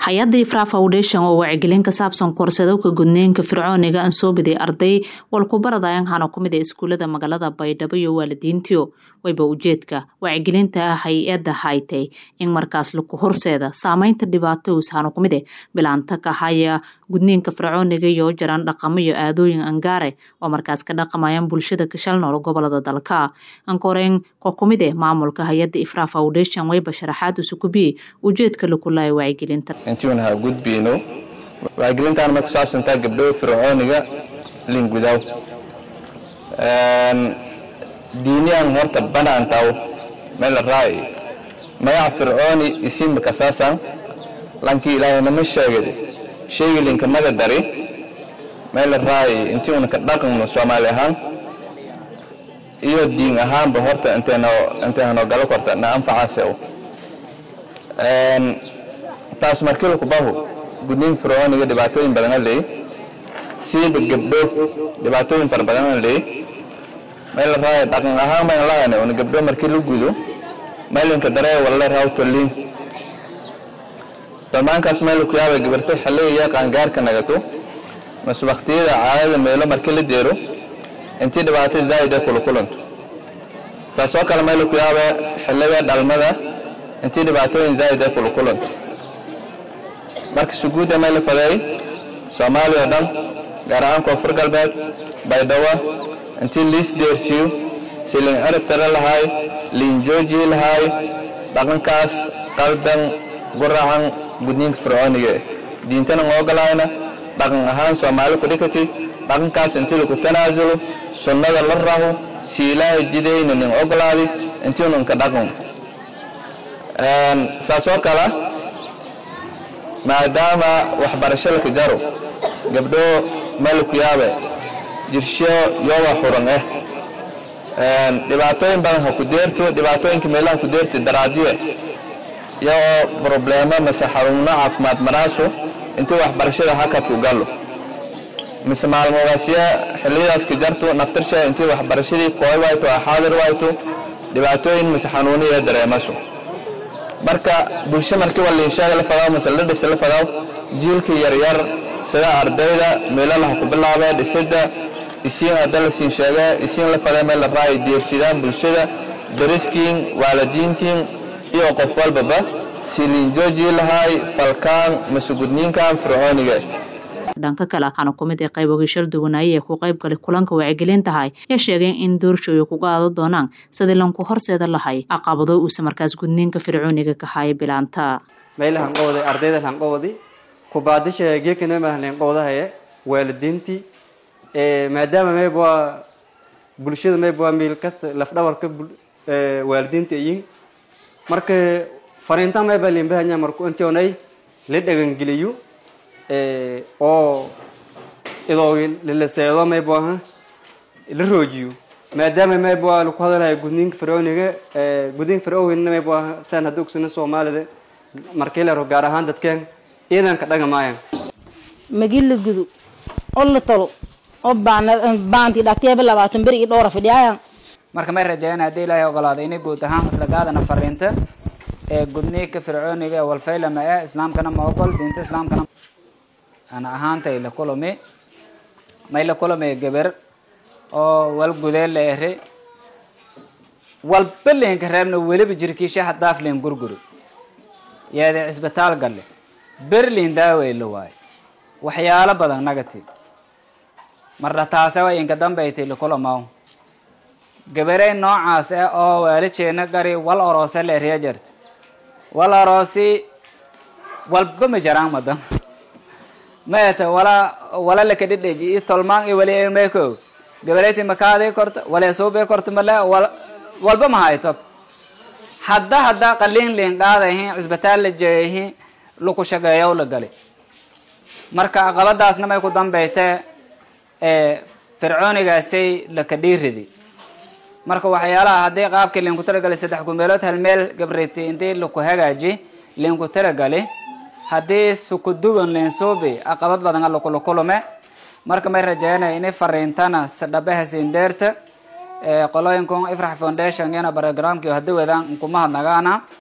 hay-adda ifra foundation oo wacyigelin ka saabsan koorsadowka gudniinka fircooniga aan soo biday arday walkubaradayan hana kumid ee iskuulada magaalada baydhabo iyo waalidiintiyo wayba ujeedka wacyigelinta hay-adda haytay in markaas laku horseeda saameynta dhibaatous hana kumid e bilaanta ka haya gudniinka fircooniga iyo jaran dhaqamo iyo aadooyin angaare oo markaas ka dhaqamayaan bulshada kashal nool gobolada dalka ankoreen ko kumid eh maamulka hay-adda ifra foundation wayba sharaxaad usukubiye ujeedka lakulaya wacyigelinta intiiun ha gudbiyno wacyigelintaan ma ku saabsantaa gabdho fircooniga lingudaw diiniyaan horta banaantaw meel raay magaca fircooni isiinba kasaasan lankii ilaahaynama sheegay sheegi linkamada dari meel raay intii una ka dhaqanno soomaali ahaan iyo diin ahaanba horta intay hanoo galo korta na anfacaase taas markii lakubahu gudniin fircooniga dhibaatooyin badana leey siiba gabdho dhibaatooyin fara badana leey meel raay dhaqan ahaan baan lahaynay una gabdho markii la gudo meelinka daree walla raawtoliin dalmaankaas meel ku yaaba gabarto xilliga qaangaarka nagato mas waqtiyada caadada meelo markii la deero intii dhibaato zaa'id kula kulanto saas oo kale meel ku yaaba xilliga dhalmada intii dhibaatooyin zaa'id kula kulanto marka suguuda meel faday Soomaaliya dhan gaar ahaan koonfur galbeed baydhabo intii liis deersiyo silin arab tara lahay liin jooji lahay dhaqankaas qaldan guracan gudniinka fircooniga diintana ma ogolayna dhaqan ahaan soomaali ku dhikati dhaqankaas intii lagu tanaasulo sunnada la raho si ilaahay jidayna nin ogolaadi intii nun ka dhaqan saas oo kale maadaama waxbarasho laka jaro gabdho meel ku yaabe jirsho yoga xuran eh dhibaatooyin badan ha ku deerto dhibaatooyinka meelaha ku deerta daraadiye iyagoo probleemo mase xaruuno caafimaad maraaso intii waxbarashada hakad ku galo mise maalmogaasya xilliyadaas ka jarto naftarsha intii waxbarashadii kooy wayto xaadir wayto dhibaatooyin mise xanuuno iyo dareemaso marka bulsho markii waliinshaga la fadaw mise la dhisa la fadaw jiilka yaryar sida ardayda meelalaha ku bilaabee dhisida isiin hadda la siin sheegee isiin la faday meel la raay deersidaan bulshada dariskiin waalidiintiin iyo qof walbaba siliin jooji lahay falkaan masugudniinkan fircooniga dhanka kale hana kumid ee qayb ogishal duwanaaye ee ku qayb galay kulanka wacyigelin tahay ee sheegeen in doorshooyo ku qaado doonaan sidii lanku horseeda lahay caqabado uusa markaas gudniinka fircooniga ka haya bilaanta meelahanqowday ardayda hanqowdi kubaadisha geekanema hanqowdahaye waalidiintii maadaama mayb waa bulshada mayb waa meel kasta lafdhabarka waalidiinta yihiin marka fariinta mayba limbahanya marku intionay la dhagangeliyo oo idoo la seedo mayb aha la roojiyo maadaama mayb waa laku hadalaya gudniinka fircooniga gudniinka fircooniga mayb waa saan hadda ogsana soomaalida markii la gaar ahaan dadkeen ciidanka dhaga maayan magii la gudo oo la talo oo baanti dhagteeba labaatan beri iyo dhowra fidhiyaayan marka may rajeeyaan haddii ilaahay ogolaaday inay guud ahaan isla gaadana fariinta ee gudniinka fircooniga ee walfaylama eh islaamkana ma ogol diinta islaamkana ana ahaantay la kulami may la kulami gabar oo wal gudee la ere walba leenka reebna weliba jirkiisha hadaaf leen gurguri yeede cisbitaal galle berlin daawey la waayo waxyaalo badan negative marna taase way inka dambaytay lakulamaw gabarey noocaas ah oo waalijeena gari wal oroose la eriya jirta wal oroosi walba ma jaraan madan maeta wala wala lakadhidheji i tolmaan i wali meko gabareyti makaadii korta wale suubee korta male walba ma hayto hadda hadda qaliin liin qaadahin cisbitaal la jeeyahin laku shaqeeyow la gali marka aqabadaasna may ku dambaytee fircoonigaasay laka dhiiridi marka waxyaalaha haddii qaabkii liinku talagalay saddex gumeelood hal meel gabriti intii laku hagaaji liinku talagali haddii sukuduwan liinsuubi aqabad badan lakulakulume marka may rajeynaya inay fariintana sadhabaha siindeerta qolooyinkun ifrax foundation yana barogramkii hadda wadaan nkuma hadnagaana